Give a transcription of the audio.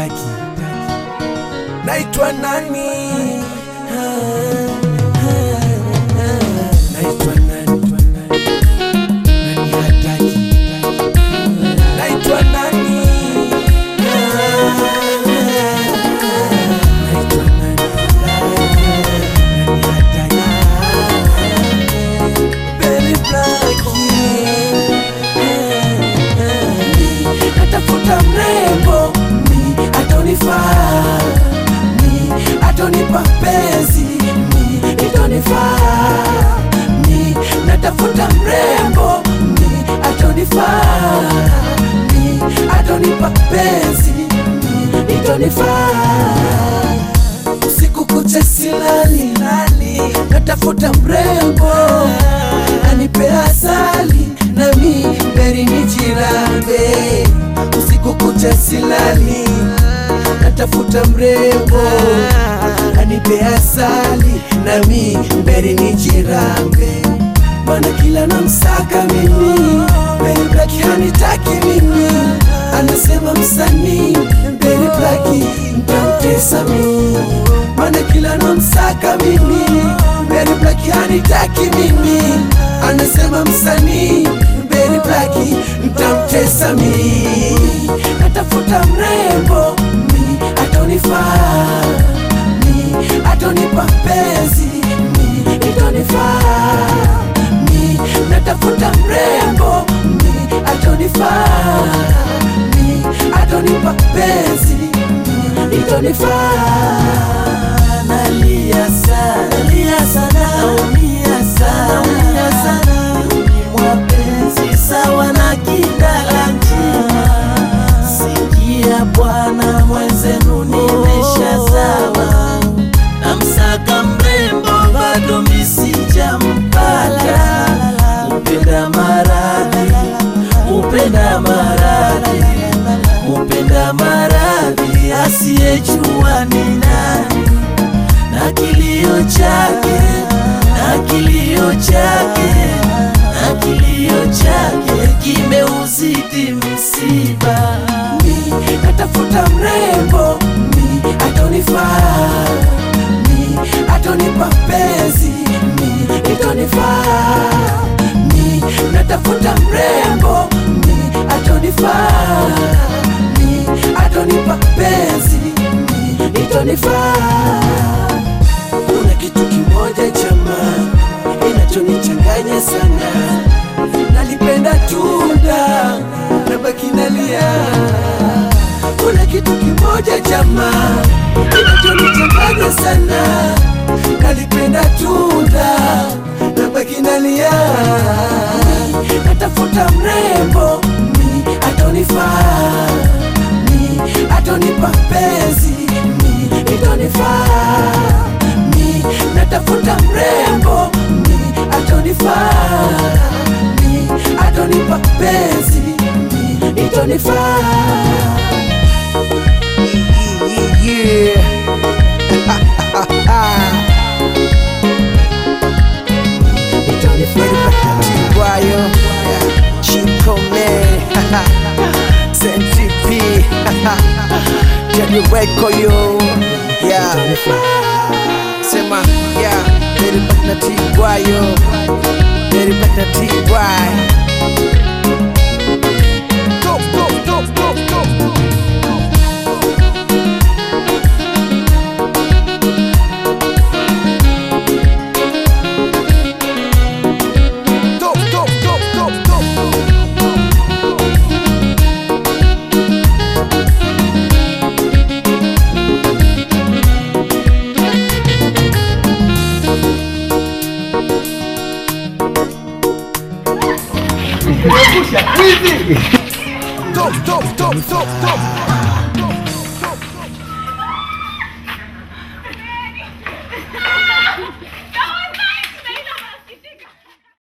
hataki. Naitwa nani? Naitwa nani? Nani hataki? Naitwa nani? Naitwa nani? Nani hataki? Baby Blackie. Natafuta mrembo mi atonifaa mi atonipa penzi mi itonifaa mi natafuta mrembo mi atonifaa mi atonipa penzi mi itonifaa usiku kucha silali lali, natafuta mrembo anipe asali nami beri nijirambe. Usiku kucha silali, natafuta mrembo anipe asali nami beri nijirambe. Mana kila namsaka mimi Beri Blaki hanitaki mimi Anasema msanii Beri Blaki ntamtesa mimi Mana kila namsaka mimi Beri Blaki hanitaki mimi Anasema msanii Beri Blaki ntamtesa mimi Natafuta mrembo mi atonifaa mi atonipa penzi mi itonifaa mi natafuta mrembo mi atonifaa mi atonipa penzi mi itonifaa nalia sana nalia sana naumia sana naumia sana mwa penzi sawa na kindala njia sikia bwana mwenzenu nimeshazawa namsaka mrembo bado misijampata upenda maradhi upenda maradhi upenda maradhi asiyejua ni nani na kilio chake na kilio chake na kilio chake kimeuzidi msiba mi natafuta mrembo mi atonifaa mi atonipa penzi mi itonifaa mi natafuta mrembo mi atonifaa mi atonipa penzi mi itonifaa kuna kitu kimoja chama inachonichanganya sana nalipenda tunda nabaki nalia kuna kitu kimoja chama inachonichanganya sana nalipenda tunda nabaki nalia natafuta mrembo mi atonifaa mi atonipa penzi mi itonifaa mi natafuta mrembo mi atonifaa mi atonipa penzi mi itonifaa Tiwayo, Chico Man, Senti P, Jadi Weko yo, yeah, sema, yeah, Very back na Tiwayo, Very back na Tiway. Go, go, go, go, go. Go, go, go, go, go. Go, go, go, go, go.